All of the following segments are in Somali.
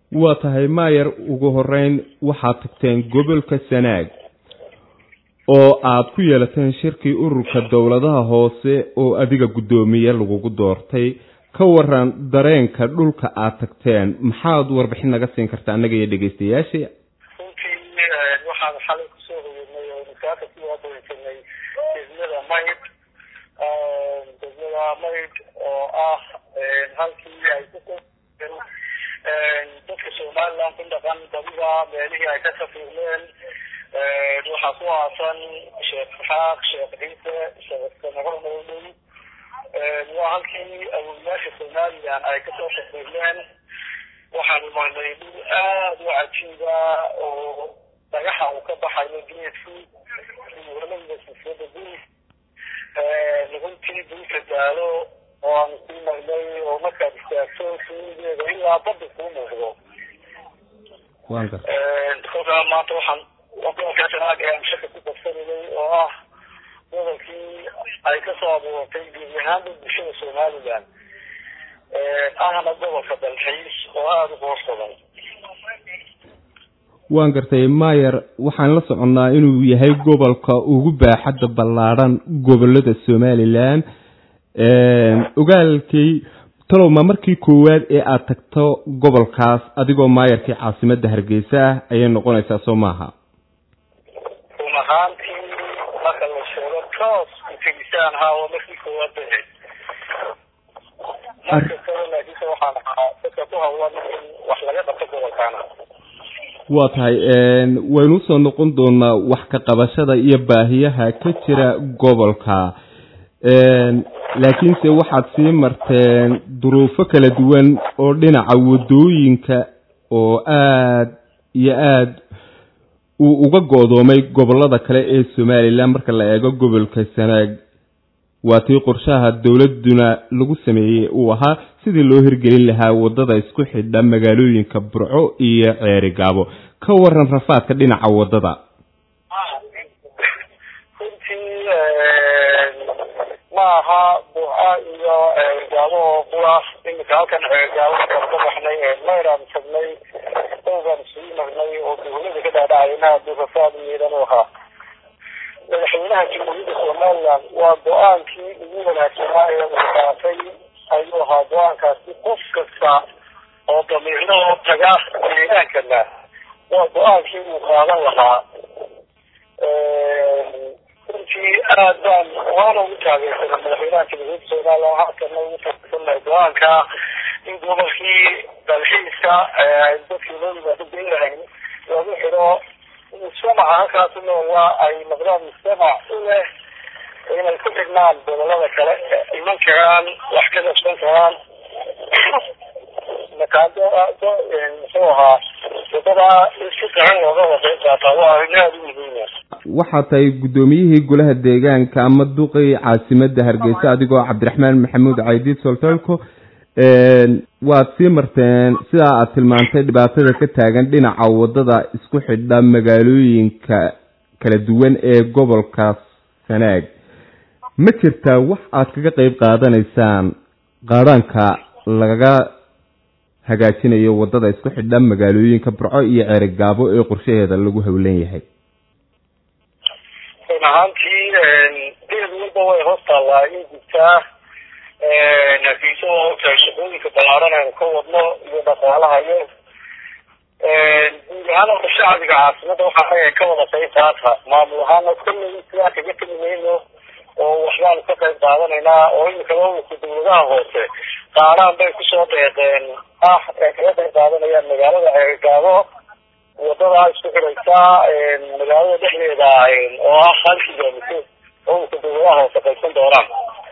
waa tahay maayar ugu horeyn waxaad tagteen gobolka sanaag oo aad ku yeelateen shirkii ururka dowladaha hoose oo adiga guddoomiye lagugu doortay ka waran dareenka dhulka aad tagteen maxaad warbixin naga siin kartaa annaga iyo dhegeystayaashii runtii waxaan xalay kusoo hoyanay oo masaaka ku waadaweysanay degmada mayd degmada mayd oo ah halkii ay ku dadka somaliland ku dhaqan badiba meelihii ay ka safiirleen waxaa ku aasan sheekh isxaaq sheekh ciise sheekh samaro mawley waa halkii awooyaasha somaliland ay kasoo safiirleen waxaanu marnay dhul aada u cajiiba oo dhagaxa uu ka baxayo geedku walalayda sifada dul runtii dulka daalo oo aanu sii marnay oo markaad istaagto suuligeeda ilaa badda kuu muuqdo kolkaa maanta waxaan gobolka sanaag ee aan shaka ku qabsanayay oo ah gobolkii ay kasoo abuurtay gebi ahaanba bulshada somaliland ahna gobolka dalxiis oo aada u qoos badan waan gartay mayer waxaan la soconnaa inuu yahay gobolka ugu baaxadda ballaadhan gobolada somaliland ogaalkay talow ma markii koowaad ee aad tagto gobolkaas adigoo maayarkii caasimadda hargeysa ah ayay noqonaysaa soo maaha run ahaantii marka la sheego toos utegisaan haa waa markii koowaad bahayd marka kale laakiinse waxaan ahaa dadka ku hawlan in wax laga qabto gobolkaana waa tahay waynu usoo noqon doonaa wax ka qabashada iyo baahiyaha ka jira gobolka laakiinse waxaad sii marteen duruufo kala duwan oo dhinaca wadooyinka oo aada iyo aada uu uga go-doomay gobolada kale ee somaliland marka la eego gobolka sanaag waa tii qorshaha dowladuna lagu sameeyey uu ahaa sidii loo hirgelin lahaa wadada isku xidha magaalooyinka burco iyo ceeri gaabo ka waran rafaadka dhinaca wadada runtii ma aha burca iyo ceerigaabo oo qura iminka halkan ceerigaabo markaan ka baxnay mayraan tagnay dowbaan isugu marnay oo dowlada ka dhaadhacayna hadduu rafaad miidan u ahaa madaxweynaha jamhuuriyadda somaliland waa go-aankii ugu wanaagsanaa ee uu qaatay ayuu ahaa go-aankaasi qof kasta oo damiirnahoo taga deegaankana waa go-aankii uu qaadan lahaa runtii aad baan waana ugu taageersanay madaxweynaha jamhuuriyadda somaliland halkana ugu taageersanay go-aanka in gobolkii dalxiiska dadkii loo yimaado beelahayn lagu xidho mujtamaca halkaas u nool waa ay noqdaan mujtamac u leh inay ku xidhnaan gobolada kale iman karaan wax ka qabsan karaan makaado muxuu ahaa wadada si gacan looga waqey qaataa waa arrin aada u muhiima waxaa tahay guddoomiyihii golaha deegaanka ama duqii caasimadda hargeysa adigoo cabdiraxmaan maxamuud caydiid soltolko waad sii marteen sidaa aad tilmaantay dhibaatada ka taagan dhinaca wadada isku xidha magaalooyinka kala duwan ee gobolka sanaag ma jirtaa wax aad kaga qeyb qaadanaysaan qaadhaanka lagaga hagaajinayo wadada isku xidha magaalooyinka burco iyo ceerigaabo ee qorshaheeda lagu howlan yahay run ahaantii deed walba way hoos taallaa in gubtaa nafiiso oo ogtahay shaqooyinka ballaaran aynu ka wadno iyo dhaqaalaha iyo guud ahaan horta shacbiga caasimada waxaa leeyahay ka wada qayb qaata maamul ahaana kolley sidaa kaga tegi mayno oo waxbaanu ka qayb qaadanaynaa oo imika maamulka dawladaha hoose qaaraan bay kusoo deeqeen ah ee kaga qayb qaadanayaan magaalada ceerigaabo wadada isku xidhaysaa magaalada dhexdeeda oo ah hal kilomitr maamulka dawladaha hoose qaybsan doonaan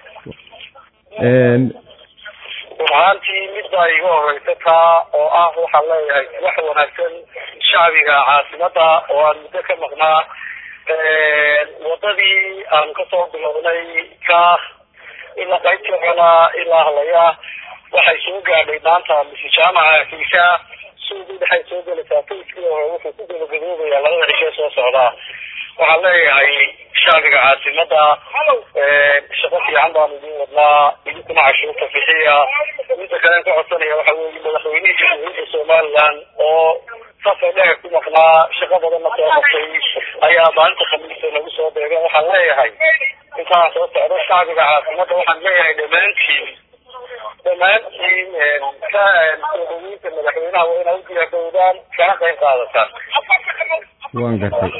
run ahaantii mid baa iga horeysa taa oo ah waxaan leeyahay wax wanaagsan shacbiga caasimada oo aan muddo ka maqnaa wadadii aan kasoo bilownay ka ilaa qaybteena ilaa halaya waxay soo gaadhay maanta mise jaamaca akiisha suuqii dhexay soo gelaysaa fayskii hore wuxuu ku gabagaboobayaa labada cishe soo socdaa waxaan leeyahay shacbiga caasimada shaqo fiican baanu idin wadnaa idinkuna cashuurta bixiya inta kalen ka codsanaya waxa weeye madaxweynihii jamhuuriyadda somaliland oo safar dheer ku maqnaa shaqo badanna soo qabtay ayaa maalinta khamiista nagu soo beegeen waxaan leeyahay intaan soo socdo shacbiga caasimada waxaan leeyahay dhammaantiin dhammaantiin ka soo dhaweynta madaxweynaha waa inaa u diyaargowdaan kana qayb qaadataan waan gartay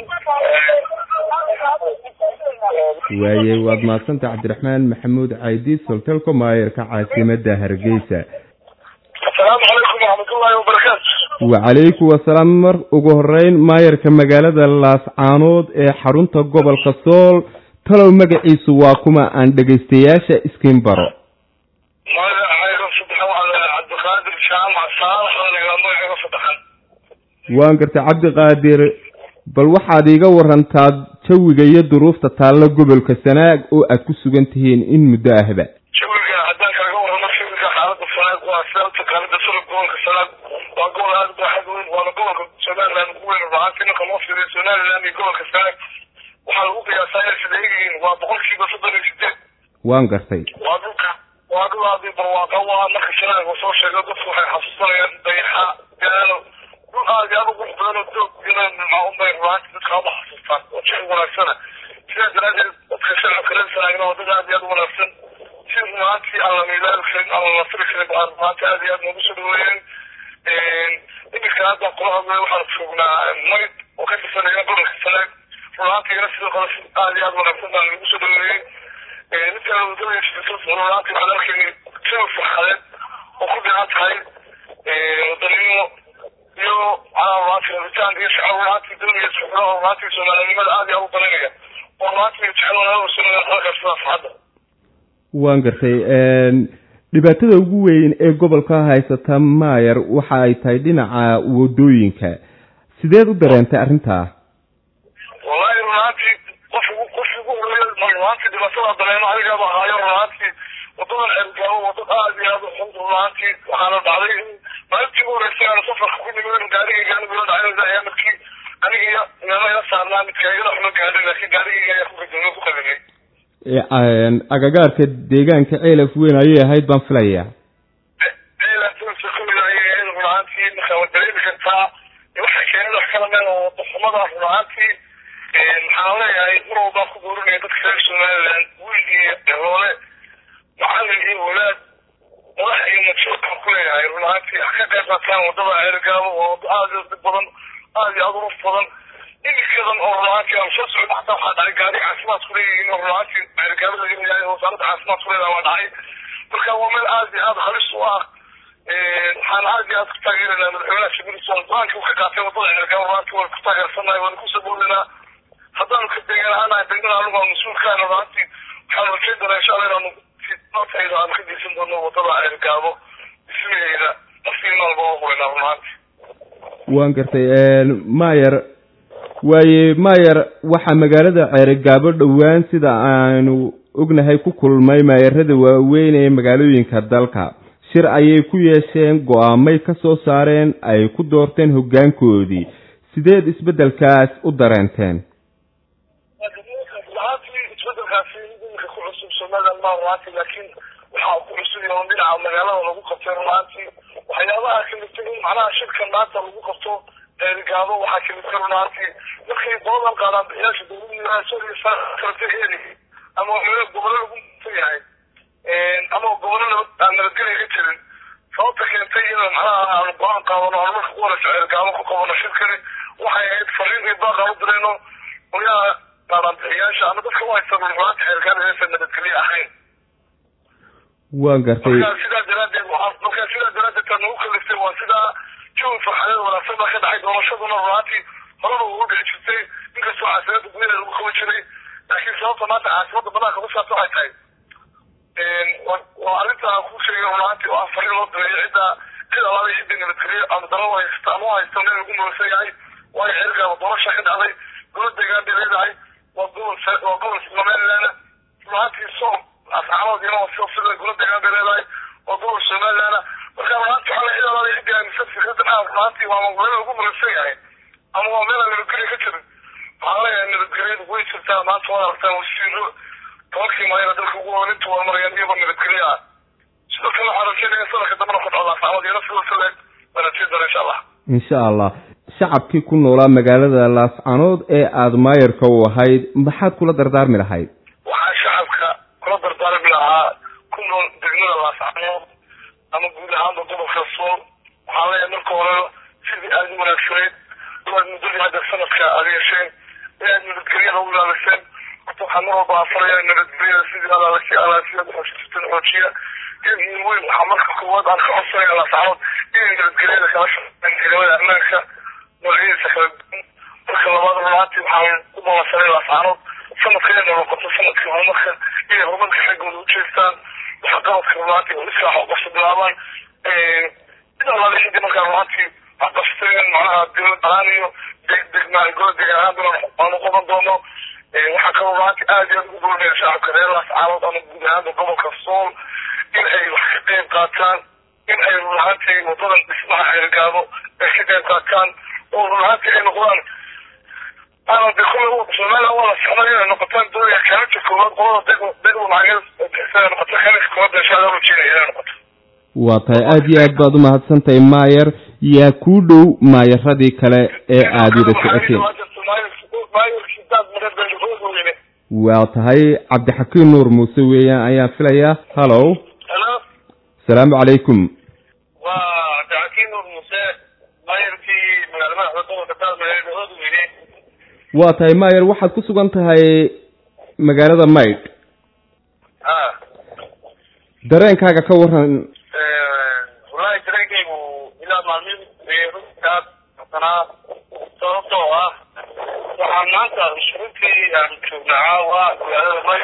waaye waad mahadsantay cabdiraxmaan maxamuud caydiid soltelco maayarka caasimada hargeysa asalaamu calaykum waraxmatullaahi wabarakaatu wacalaykum wasalaam mar ugu horeyn maayarka magaalada laascaanood ee xarunta gobolka sool talow magaciisu waa kuma aan dhegaystayaasha iskiin baro magacayga saddexan waa cabdiqaadir jaamac saalax aniga magaciga saddexan waan gartay cabdiqaadir bal waxaad iiga warantaa jawiga iyo duruufta taalla gobolka sanaag oo aad ku sugan tihiin in muddo ahba jawiga haddaan kaaga warramo jawiga xaalada sanaag waa sababta kaalida sura gobolka sanaag waa gobol aada baaxad weyn waana gobolka somaliland ugu weyn rubaanti ninka loo fiiriyo somaliland iyo gobolka sanaag waxaa lagu qiyaasaa inay sida eegyihiin waa boqolkiiba soddon iyo sideed waan gartay waa dhulka waa dhul aadii barwaaqa waa marka sanaag uu soo sheego dadku waxay xasuusanayaan dayaxa gaalo dhul aad iyo aad u qurux badan oo doog inaan nimca unbay rubaanti dadka aada xasuustaan oo jecel wanaagsana sidaa daraadeed dadka shacabka reer sanaagna waa dad aad iyo aad u wanaagsan si rubaantii aan la miilaali karin aan la nasiri karin baa rubaanti aad iyo aad noogu soo dhaweeyeen iminka hadda kula hadlay waxaan joognaa mayd oo ka tirsanaya gobolka sanaag rubaantiina sidoo kale si aad iyo aad wanaagsan baan lagu soo dhaweeyey ninka wadada rubaanti waxaan arkayna jawi farxadeed oo ku dhican tahay wadanimo iyo macnaha rubaanti rabitaanka iyo shacab rubaanti doonaya socdaha rubaanti soomaalinimada aad iyo aad u dalinaya oo rubaanti jecel wanaagsan sunaya halkaas sidaas hadda waan gartay dhibaatada ugu weyn ee gobolka haysata maayar waxa ay tahay dhinaca wadooyinka sideed u dareentay arrintaa wallahi runaantii qof qof ugu horeeya runaantii dhibaatada dareeno anigaaba ahaayo runaantii wadadan ceelgaabo wadad aad iyo aad u xun runaantii waxaana dhacday in maalintii ugu horeysay aanu safarka ku nimid gaarigayga anigula dhacay ayaa markii aniga meelo ila saarnaa midka igala xumo gaadhay laakiin gaarigayga ayaa ku gadoomiye ku qadimay agagaarka deegaanka ceelaf weyn ayay ahayd baan filayaa runaantii marka waad dareemi kartaa waxay keeneen wax kala meel oo wadaxumada runaantii waxaan leeyahay mar walbaa ku boorinaya dadka reer somaliland wiil iyo eroole macalin iyo walaad madax iyo majoorkaan ku leeyahay runaantii ha ka qayb qaataan wadada ceelgaabo oo wado aad iyo dib badan aad iyo aad u ruf badan iminkadan oo runaantii aan soo socdo xataa waxaa dhacay gaari caafimaad ku leeyihiin oo runaantii ceelgaabo laga yahay oo wasaaradda caafimaad ku leedaha waa dhacay marka waa meel aad iyo aad halis u ah waxaan aad iyo aad ku taageeranaa madaxweynaha shabiriswan go-aanka uu ka qaatay wadada ceelgaabo runaantii waan ku taageersanahay waan ku saboolinaa haddaanu ka degan ahaanahay degmada anigu aan mas-uulkaana runaantii waxaanu rakeen doonaa insha allah inaanu notayda aanu ka geysan doono wadada ceelgaabo dhismaheeda naftii maalba oo hurinaa runaantii waan gartay mayer waaye mayer waxaa magaalada ceerigaabo dhowaan sida aanu ognahay ku kulmay maayarada waaweyn ee magaalooyinka dalka shir ayay ku yeesheen go-aamay ka soo saareen ay ku doorteen hoggaankoodii sideed isbeddelkaas u dareenteen runaantii isbedelkaasi iminka ku cusub somaliland maa runaantii laakiin waxaa ku cusub yahay dhinaca magaalada lagu qabtay runaantii waxyaabaha kaliftay in macnaha shirkan maanta lagu qabto ceerigaabo waxaa kaliftay runaantii markay doodan qaadaan bixiyaasha dowladda karta heli ama gobolo lagu mutan yahay ama gobolo aan nabadgelya ka jirin sababta keentay in macnaha aanu go-aan qaadano aan marka ku warayso ceerigaabo ku qabano shirkani waxay ahayd fariin iyo baaq aan u dirayno qolyaha qaadaan ama dadka u haysta runaanti ceerigaabo inaysan nabadgelye ahayn waan gartay marka sidaa daraadeed marka sidaa daraadeed taa nagu kaliftay waa sidaa jawi farxadeed wanaagsan baa ka dhacay doorashaduna runaantii horaba ugu dhici jirtay inkastoo caasimada gudaheeda lagu qaban jiray laakiin sababta maanta caasimada banaanka ku saabsan waxay tahay waa arrinta aan kuu sheegay runaantii oo ah fariin loo direeyo cidda cid alaala cidda nabadgelyo ama dalo haysta ama u haysta meel lagu muransan yahay waayo xeergaaba doorasha ka dhacday golo deegaan bay leedahay waa gobol waa gobol somaliland runaantii soom asxaabadoodina waa sida sida golo deegaan bay leedahay waa gobol somaliland marka runaantii waxaa la cid alaala cidda aaminsan fikradan ah runaantii waa meel lagu muransan yahay ama waa meel aan nabadgelyo ka jirin waxaan leeyahay nabadgelyadu way jirtaa maanta waad aragtaan wasiiro tobankii maayana dalka ugu horeynta waa marayaan iyagoo nabadgelyo ah sidoo kale waxaan rajeynaya sanadka dambana ku dhacdaa saamad iyana sidoo kale waan rajeyn doona insha allah insha allah shacabkii ku noolaa magaalada laascanood ee aada maayarka u ahayd maxaad kula dardaarmi lahayd waxaan shacabka kula dardaarmi lahaa ku nool degmada laascanood ama guud ahaanba gobolka sool waxaan leeyahay marka hore sidii aada u wanaagsanayd inaad muddadii hadda sanadka aada yeesheen inaad nabadgelyada u ilaaliseen horta waxaan mar walba afaraya nabadgelyada sidii alaalasi alaasiyada xoojisatan xoojiya in weyn waxaa marka koowaad aan ka codsanaya laascanood inay nabadgelyada kala shaqeeyaan ciidamada ammaanka noocyadiisa kala duwan marka labaad runaantii waxaan u balansanay laascanood sanadka inay noqoto sanadkii horumarka inay horumarka xaggooda u jeestaan waxa qabadka runaantii oo islaax oo qabso bilaabaan mid allaale xidii markaa runaantii wax qabsteen macnaha dowlad ahaan iyo degdegmaa gola degan ahaanbana aanu qaban doono waxaa kaloo runaantii aad iyo aad ugu boonaya shacabka reer laascanood ama guud ahaanba gobolka sool in ay wax ka qayb qaataan in ay runaantii wadadan dhismaha xeergaabo ay ka qayb qaataan oo runaantii ay noqdaan ana de kule somaliland waa la socday inay noqotaan doonaya kaalinta koowaad qolada deg degda lacageed bixisa noqoto kaalinta koowaad insha allah rajeynaya inay noqoto waa tahay aada iyo aad baad u mahadsan tahay maayer yaa kuu dhow maayaradii kale ee aada wada socoteen waa tahay cabdixakiin nuur muuse weeyaan ayaan filayaa hallow halo asalaamu calaykum waa cabdixakiin nuur muuse maayarkii magaala madaxda gobolka taalmaleed oodweyne waa tahay maayer waxaad ku sugan tahay magaalada maydh ha dareenkaaga ka waran wallaahi dareenkaygu ilaa maalmihi runtaas sanaa sababtoo ah waxaan maanta shuruurtii aan joognaa caawa magaalada may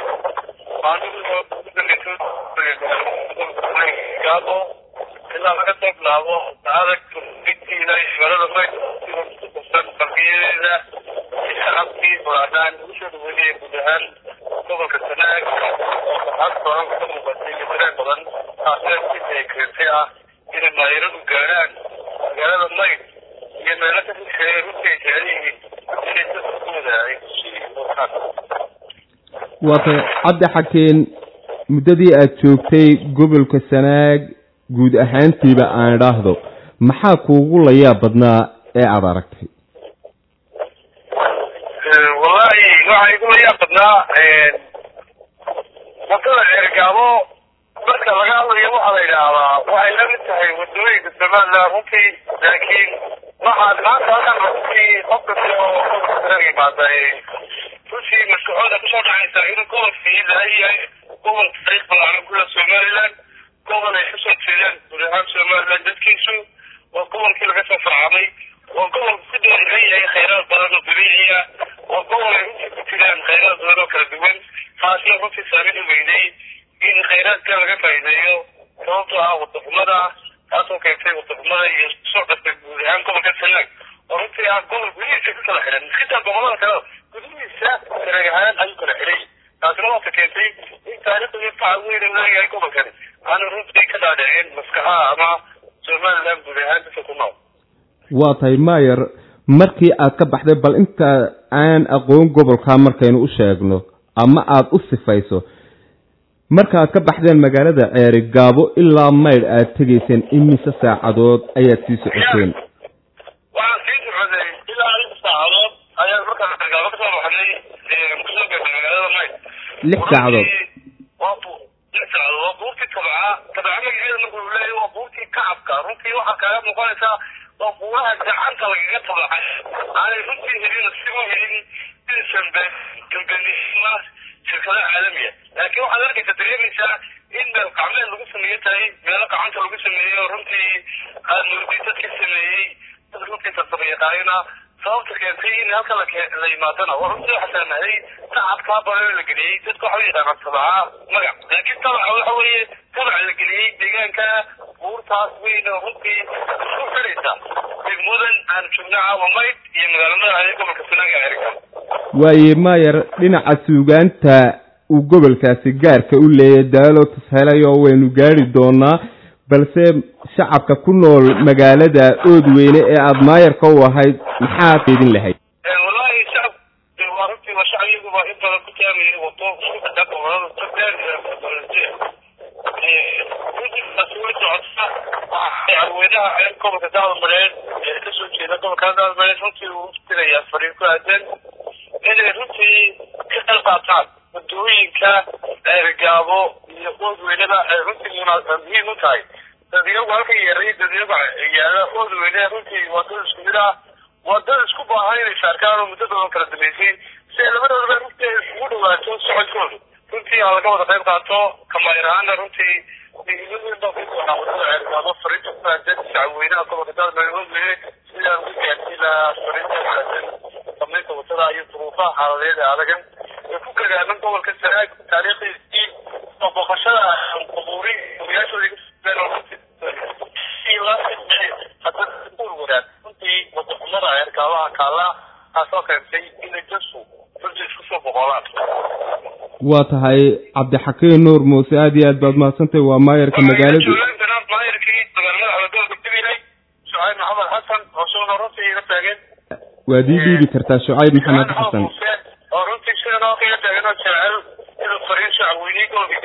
maalmihigaabo ilaa laga soo bilaabo adag digtiina magaalada may qalbiyadeeda shacabkii bulaadaan ugu soo dhaweynaya guud ahaan gobolka sanaag oo farxad badan ka muuqatay iyo dareen badan taasina sidii ay keentay ah inay maayaradu gaadhaan magaalada mayd iyo meelo ka sisheeye runtii ay jecel yihiin inay dadkooda ay kusii muuqaan waa tahay cabdi xakeen muddadii aad joogtay gobolka sanaag guud ahaantiiba aan idhaahdo maxaa kuugu layaab badnaa ee aada aragtay wallahi waxaa igu layaab badnaa wadada ceergaabo marka laga hadlayo waxaa la yidhaahdaa waxay la mid tahay wadooyinka somaliland runtii laakiin waxaad maanta halkan runtii qof kasta oo gobolka yimaada runtii maskaxooda kusoo dhacaysaa inuu gobolkii laha yahay gobol taariikh balaaran kula somaliland gobol ay kasoo jeedaan guud ahaan somaliland dadkiisu waa gobolkii laga soo farcamay waa gobol ku dooran yahay khayraad badan oo dabiiciya waa gobol ay runtii ku jiraan khayraad badan oo kala duwan taasna runtii saamin u weynay in khayraadka laga faa'iideeyo sababtoo ah wadaxumada taasoo keentay wadaxumada iyo soo dhastay guud ahaan gobolka sanaag oo runtii ah gobol gudihiisa ku kala xiran xitaa gobolada kale gudihiisa sanaag ahaan ayuu kala xiray taasina waata keentay in taariikhda iyo faca weyn uu leeyahay gobolkani aanu runtii ka dhaadhicin maskaxaha ama somaliland guud ahaan dadka ku nool waa tahay maayer markii aad ka baxday bal inta aan aqoon gobolkaa markaynu u sheegno ama aada u sifayso marka aad ka baxdeen magaalada ceeri gaabo ilaa maydh aad tegayseen imise saacadood ayaad sii socoteen waxaan sii socday ilaa lix saacadood ayaan markaan ceergaabo kasoo baxnay kusoo gaarnay magaalada maydh lix saacadood waa bu lix saacadood waa buurtii tabca tabca magaceeda marka uu leeyahay waa buurtii kacabka runtii waxaa kaaga muuqanaysaa waa buuraha gacanta lagaga tabacay aanay runtii helin si u helin inaysan galbenisma shirkado caalamiya laakiin waxaad arkaysa dareemaysaa in meel gacmeed lagu sameeyo tahay meelo gacanta lagu sameeyo runtii aad murdi dadka sameeyey dad runtii farsamo yaqaanina sababta keentay in halka la la yimaadana waa runtii waxaa saamahay tacabkaa badan la geliyey dadka waxa u yaqaanaa tabaca magac laakiin tabaca waxa weeye tabac la geliyey deegaanka buurtaas weyn oo runtii isku xidhaysa degmadan aan joogna caawa mayd iyo magaalamada ee gobolka sanaaga erga waaye maayer dhinaca suugaanta uu gobolkaasi gaarka u leeyahay daalo tashelay oo waynu gaari doonaa balse shacabka ku nool magaalada oodweyne ee aada maayarka u ahayd maxaad idin lahayd wallahi shacab waa runtii waa shacab iyaguba in badan ku taamaya wato isku xidha gobolada togdheer iyo runtii socota madaxweynaha gobolka daadmareed ee kasoo jeeda gobolka daadmareed runtii uu uftiraya fariin ku aadan inay runtii ka qayb qaataan waddooyinka eergaabo iyo oodweynada ay runtii muhiim u tahay dadyagu halka yeeray dadyagu yaala oodweyne runtii waa dad isku mid ah waa dad isku baahan inay saarkaan oo muddo badan kala dambeysay si ay labadoodaba runtii ay isugu dhawaato socodkooda runtii aan laga wada qayb qaato kamaayir ahaana runtii wadada fariinta ku aadan shacabweynaha gobolka daadmareed sidaan ugu gaarsiin lahaa fariinta ku aadan samaynta wadada iyo duruufaha xaaladeed ee adagan ee ku gadaaman gobolka sanaag taariikhdiisii oo booqashada qubuuri ogayaashoodii hadda wadaag runtii wadaxumada eerkaabaha kaala taasoo keentay inay dadku runtii isku soo boqolaan waa tahay cabdixakiin nuur muuse aada iyo aad baad mahadsantahay waa maayarka magaalada maayarkii magaalada gobolka gabiley shucayb maxamed xasan oo sugna runtii iga taagan waad ii dhiibi kartaa shucayb maxamed xasan oo runtii sidan oo iga taagan oo jecel inuu fariin shacabweynihii gobolka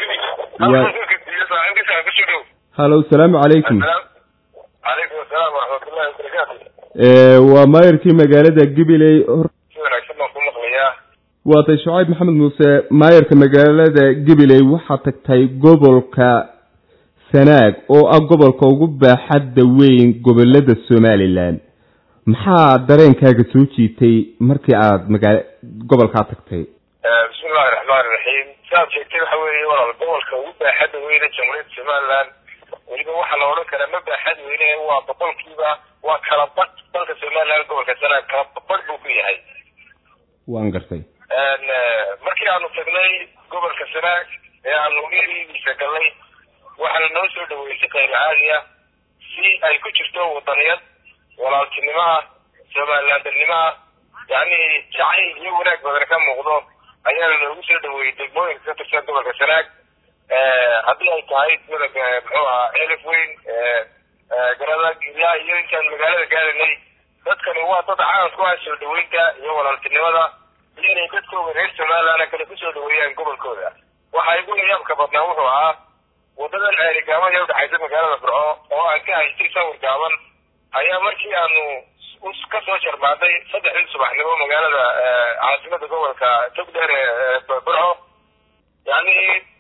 gabiley halo salaamu calaykum calaykum asalaam waraxmatullahi wabarakaatu waa maayarkii magaalada gabiley si wanaagsan baan ku maqlayaa waatay shucayb maxamed muuse maayarka magaalada gabiley waxaa tagtay gobolka sanaag oo ah gobolka ugu baaxadda weyn gobolada somalilan maxaa dareenkaaga soo jiitay markii aad magaala gobolkaa tagtay bismi illahi raxmaani raxiim siaad sheegtay waxa weeye walaal gobolka ugu baaxadda weyne jamhuuriyadda somaliland weliba waxaa la odhan karaa ma baaxad weyne waa boqolkiiba waa kala badh dalka somaliland gobolka sanaag kala badh buu ku yahay waan gartay markii aanu tagnay gobolka sanaag ee aanu eridiisa galnay waxaana noo soo dhaweysay qayb caadi ah si ay ku jirto wadaniyad walaaltinimaha somalilandanimaha yacni jacayl iyo wanaag badan ka muuqdo ayaana noogu soo dhaweeyey degmooyinka ka tirsan gobolka sanaag haddii ay tahay midab muxuu ahaa elif weyn garada ilaa iyo intaan magaalada gaaranay dadkani waa dad caan ku ah soo dhaweynta iyo walaaltinimada iyo inay dadkooda reer somaliland kale kusoo dhaweeyaan gobolkooda waxa igu layaabka badnaa wuxuu ahaa wadadan ceerigaaba ee udhexaysa magaalada burco oo aan ka haystay sawir gaaban ayaa markii aanu kasoo jarmaaday saddexdii subaxnimo magaalada caasimada gobolka togdheer ee burco yani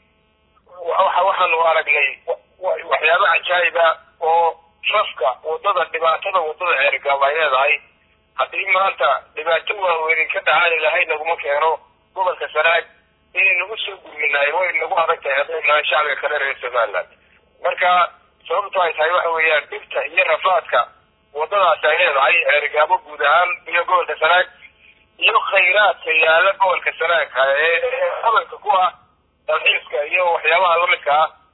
waxa waxaanu aragnay waxyaabo cajaayiba oo rafka wadada dhibaatada wadada ceerigaaba ay leedahay haddii maanta dhibaato waaweyn ka dhacaan ilahay naguma keeno gobolka sanaag inaynagu soo gurminaay way nagu adag tahay hadday nahay shacbiga kale reer somaliland marka sababto ay tahay waxa weeyaan dhibta iyo rafaadka wadadaasi ay leedahay ceerigaabo guud ahaan iyo gobolka sanaag iyo khayraadka yaala gobolka sanaag ee qabanka ku ah dalxiiska iyo waxyaabaha lamidka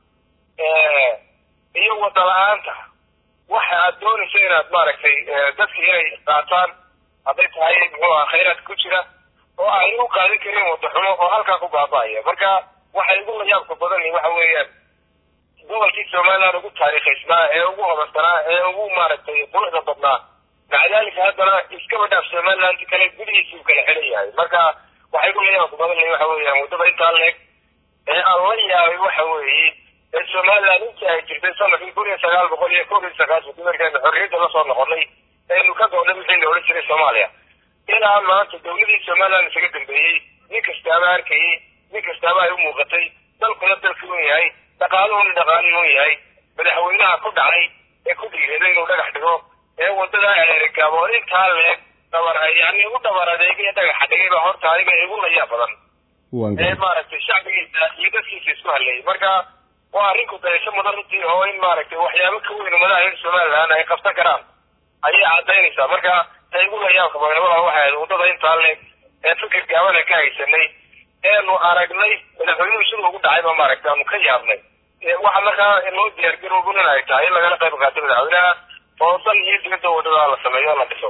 ah iyo wada la-aanta waxa aad doonaysa inaad maaragtay dadka inay qaataan hadday tahay muxuu aha khayraadka ku jira oo ay u qaadan karin wada xumo oo halkaa ku baaba'aya marka waxa igu layaabka badan waxa weeyaan gobolkii somaliland ugu taariikhaysnaa ee ugu hodansanaa ee ugu maaragtay quruxda badnaa maca dalika haddana iskaba dhaaf somaliland kale gudihiisuu kala xelan yahay marka waxa igu layaabka badan waxa weeyaan waddada intaa leeg ee aan la yaabay waxa weeye ee somaliland intii ay jirtay sanadkii kun iyo sagaal boqol iyo kob iyo sagaashanki markaanu xorriyadda lasoo noqonay eenu ka goodhay wixii la odhan jiray soomaaliya ilaa maanta dawladii somaliland isaga dambeeyey nin kastaaba arkayey nin kastaaba ay u muuqatay dalkuna dalka un yahay dhaqaaluhuna dhaqaalin un yahay madaxweynaha ku dhacay ee ku dhiiraday inuu dhagax dhigo ee wadada eerigabo intaa leeg dhabar yani u dhabar adeegay dhagaxa dhigay baa horta aniga igu layaa badan ee maaragtay shacbigiisa iyo dadkiisa isku haleeyay marka waa arrinku dayasho mudan runtii oo in maaragtay waxyaabo ka weyn umadaha reer somaliland ay qabsan karaan ayay cadaynaysaa marka ta igu layaabka badanwala waxay ahayd waddada intaa leeg ee fikir gaabana ka haysanay eenu aragnay madaxweynuhu siduu ugu dhacay ba maaragtay aanu ka yaabnay waxa markaa loo diyaargarooban in ay tahay in lagala qayb qaato madaxweynaha oo dal iyo dibadda waddada la sameeyo o la dhiso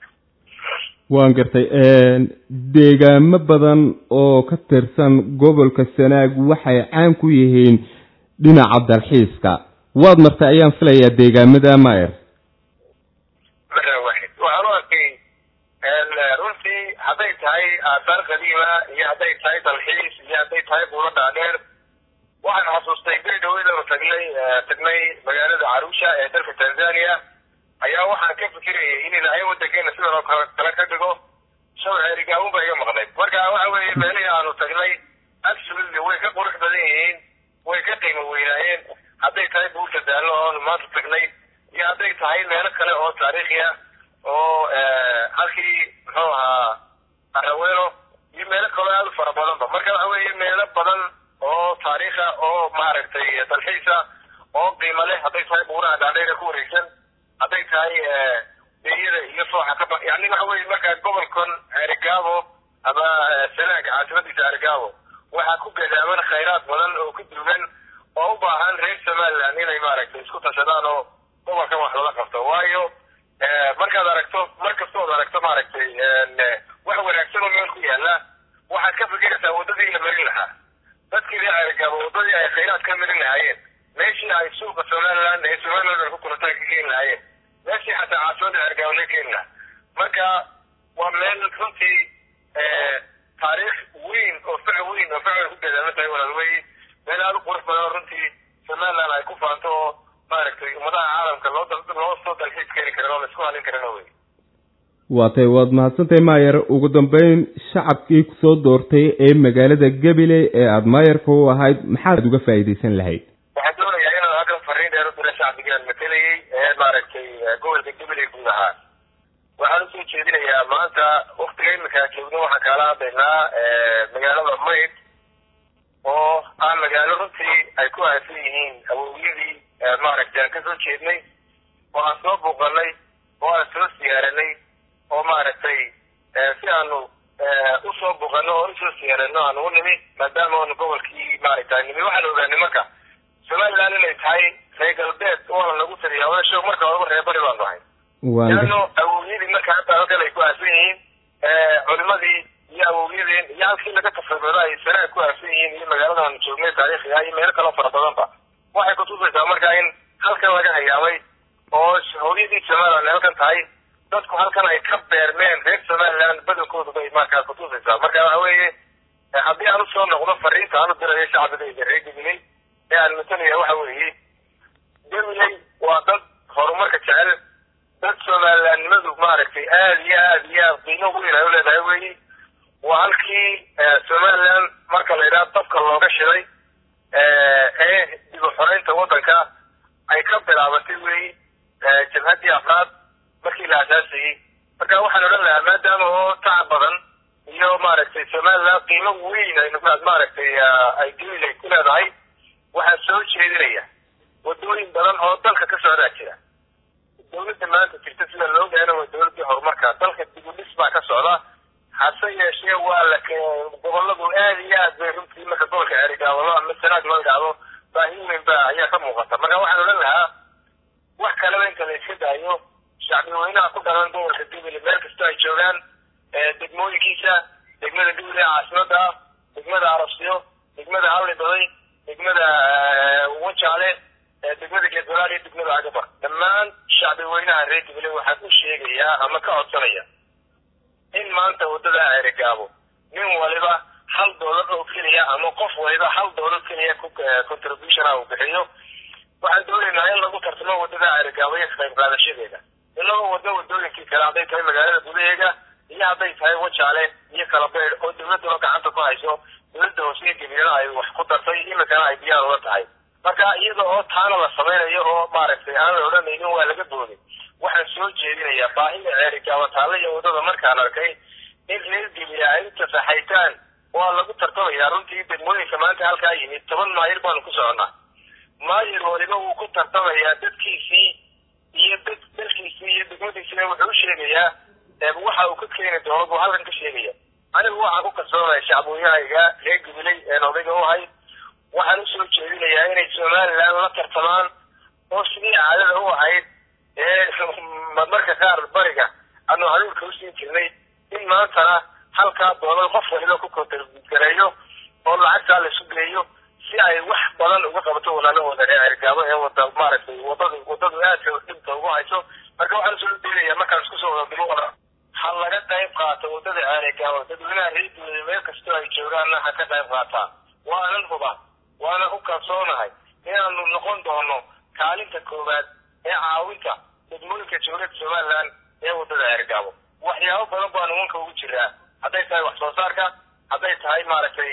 waan gartay deegaamo badan oo ka tirsan gobolka sanaag waxay caan ku yihiin dhinaca dalxiiska waad martay ayaan filayaa deegaamada mayer waxaan u arkay runtii hadday tahay aasaar qadiima iyo hadday tahay dalxiis iyo hadday tahay buulo dhaadheer waxaan xasuustay beri dhaweydanu tagnay tagnay magaalada carusha ee dalka tanzania ayaa waxaan ka fikirayay in ilaahay wadankeena sidan oo kale kale ka dhigo shaw ceerigaawun ba iga maqnayd marka waxa weeye meelihii aanu tagnay absolutely way ka qurux badan yihiin way ka qiimo weynaayeen hadday tahay buurta daallo oonu maanta tagnay iyo hadday tahay meelo kale oo taariikhi ah oo halkii muxuu ahaa araweelo iyo meelo kaloo aada u fara badanba marka waxa weeye meelo badan oo taariikha oo maaragtay dalxiisa oo qiimo leh hadday tahay buuraha dhaadheer ee ku wareegsan hadday tahay beeyada iyo fooxa kaba yani waxa weye markaa gobolkan erigaabo ama sanaag caasimadiisa erigaabo waxaa ku gadaaman khayraad badan oo ku duugan oo u baahan reer somaliland inay maaragtay isku tashadaan oo gobolkan wax lala qabto waayo markaad aragto mar kastood aragto maaragtay wax wanaagsan oo meel ku yaala waxaad ka fikiraysaa waddadii la marin lahaa dadkii reer erigaabo waddadii ay khayraad ka marin lahaayeen meeshii ay suuqa somaliland ee somaliland ku kulataa ka keeni lahaayeen meeshii xataa caasimada erigaabo laga keeni lahaa marka waa meel runtii taariikh weyn oo fac weyn oo fac ku gadaaman tahay walaalweye meel aada u qurux badan runtii somaliland ay ku faanto oo maaragtay ummadaha caalamka loo loo soo dalxiis keeni karin oo laisku halin karino wey waa tay waad mahadsantahay maayer ugu dambeyn shacabkii kusoo doortay ee magaalada gabiley ee aada maayarka u ahayd maxaad uga faa'iidaysan lahayd waxaan doonayaa inaan halkan fariin dheer u dira shacbigaan matelayay ee maaragtay gobolka gabiley guud ahaa waxaan usoo jeedinayaa maanta waktiga iminkaa joogno waxaan kaala hadlaynaa magaalada mayd oo ah magaalo runtii ay ku aasan yihiin awowyadii maaragtay aan kasoo jeednay oo aan soo buuqanay oo aan soo siyaaranay oo maaragtay si aanu usoo buuqano oo usoo siyaarano aan u nimi maadaama aanu gobolkii maaragtay nimi waxaan ogaanay marka somaliland inay tahay reer galbeed waana lagu taliyaa wadaasho marka horeba reer bari baanu ahay leano awowyadii marka hadda halkan ay ku aasan yihiin culimadii iyo awowyadeen iyo halkii laga tafrido ay sanaag ku aasan yihiin iyo magaaladaanu joognay taariikhiga iyo meelo kaloo fara badanba waxay kutusaysaa marka in halkan laga hayaamay oo hooyadii somaliland halkan tahay dadku halkan ay ka beermeen reer somaliland badankoodu bay markaa kutusaysaa marka waxa weeye haddii aan usoo noqdo fariinta aan u dirayo shacbigayga reer gabiley ee aan matalaya waxa weeye gabiley waa dad horumarka jecel dad somalilandnimadu maaragtay aada iyo aada iyo aad qiimo weyn ay u leedahay weyi waa halkii somaliland marka la yidhaha dabka looga shiday ee dib u xoreynta waddanka ay ka bilaabatay weyi jabhaddii afraad markii la asaasayey marka waxaan odhan lahaa maadaama oo tacab badan iyo maaragtay somaliland qiimo weyn ay maaragtay ay gabiley ku leedahay waxaan soo jeedinaya waddooyin badan oo dalka ka socdaa jira dawladda maanta jirta sida loo gaana waa dawladdii horumarka dalka dib u dhis baa ka socda hase yeeshee waa la goboladu aada iyo aad bay runtii marka gobolka ceerigaawalo ama sanaag loo idhaahdo baahi weyn ba ayaa ka muuqata marka waxaan odhan lahaa wax kaleba inta la iska daayo shacbi weynaha ku dhalan gobolka gabiley meel kastoo ay joogaan degmooyinkiisa degmada gabiley caasimada ah degmada arabsiyo degmada hallibaday degmada wajaale degmada geedwalaal iyo degmada agabar dhammaan shacbi weynaha reer gabiley waxaan u sheegayaa ama ka codsanaya in maanta waddada ceerigaabo nin waliba hal doolar oo keliya ama qof waliba hal doolar keliya contribution ah uu bixiyo waxaan doonaynaa in lagu tartamo waddada ceerigaabo iyo ka qayb qaadashadeeda inagoo waddo waddooyinkii kale hadday tahay magaalada gudaheega iyo hadday tahay wajaale iyo kalabeyd oo dawladduna gacanta ku hayso dawladda hoose iyo gabilena ay wax ku dartay iminkana ay diyaar uga tahay marka iyada oo taana la samaynayo oo maaragtay aan la odhanaynin waa laga boodin waxaan soo jeedinayaa baahida ceerigaabo taalla iyo waddada markaan arkay in reer gabiley ay u tafaxaytaan waa lagu tartamayaa runtii degmooyinka maanta halkaa yimid toban maayir baanu ku soconnaa maayir waliba wuu ku tartamayaa dadkiisii iyo dad dalkiisii iyo degmadiisina wuxuu u sheegayaa waxa uu ka keeni doono buu halkan ka sheegaya anigu waxaan ku kalsoonaya shacbooyahayga reer gabiley een odayga u ahay waxaan usoo jeedinayaa inay somaliland la tartamaan oo sidii caadada u ahayd ee marmarka qaar bariga aanu haluulka usiin jirnay in maantana halkaa doolar qof waliba ku kontargareeyo oo lacagtaa la isu geeyo si ay wax badan uga qabato walaalahooda reer cergaabo ee wada maaragtay wadadu wadadu aadka dhibta ugu hayso marka waxaan usoo deenayaa markaan isku soo wada duruuqda ha laga qayb qaato wadada ceerigaabo dadweynaha reer guuda meel kastoo ay joogaanna ha ka qayb qaataan waanan huba waana ku kalsoonahay inaanu noqon doono kaalinta koowaad ee caawinta degmooyinka jamhuuriyadda somaliland ee waddada ergaabo waxyaabo badan baanu wanka ugu jiraa hadday tahay wax soo saarka hadday tahay maaragtay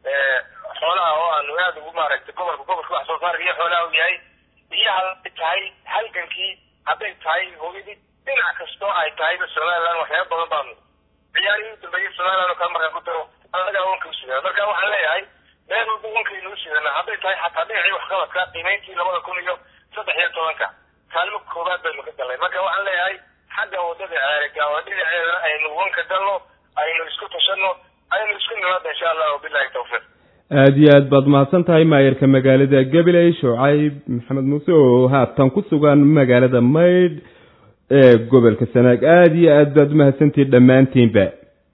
xoolaha oo aanu aada ugu maaragtay gobolka gobolka wax soo saarka iyo xoolaha u yahay iyo hadday tahay halgankii hadday tahay hooyadii dhinac kastoo ay tahayba somaliland waxyaaba badan baanu ciyaarihii u dambeeyey somaliland oo kale markaan ku daro annagaa wanka usidana marka waxaan leeyahay meel walba wankaynu u sidana hadday tahay xataa dhinacii waxqabadka qiimayntii labada kun iyo saddex iyo tobanka kaalmo koowaad baynu ka galnay marka waxaan leeyahay xagga waddada ceerigaaba dhinaceeda aynu wanka galno aynu isku tashano aynu isku nimaadna insha allah wabilahi tawfiiq aada iyo aad baad mahadsan tahay maayarka magaalada gabiley shucayb maxamed muuse oo haatan ku sugan magaalada maydh ee gobolka sanaag aada iyo aad baad umahadsantihin dhammaantiinba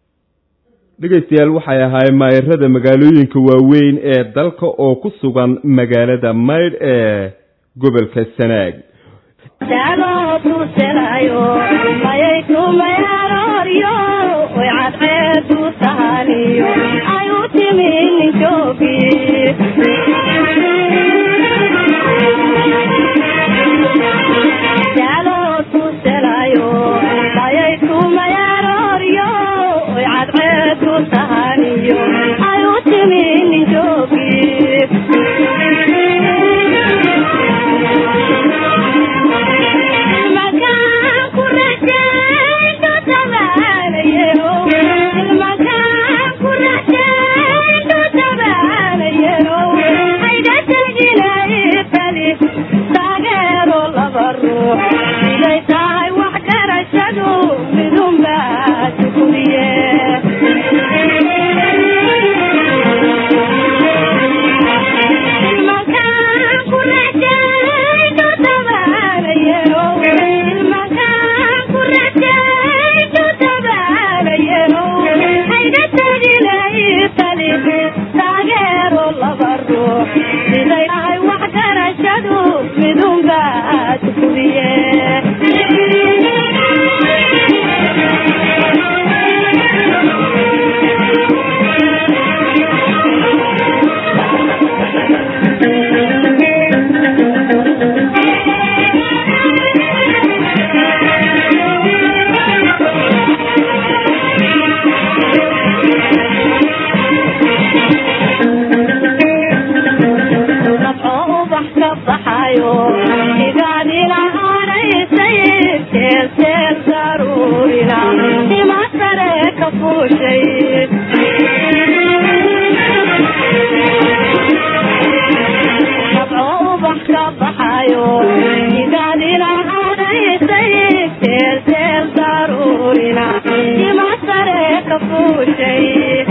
dhegeystayaal waxay ahaayeen maayarada magaalooyinka waaweyn ee dalka oo ku sugan magaalada maydh ee gobolka sanaag Thank you.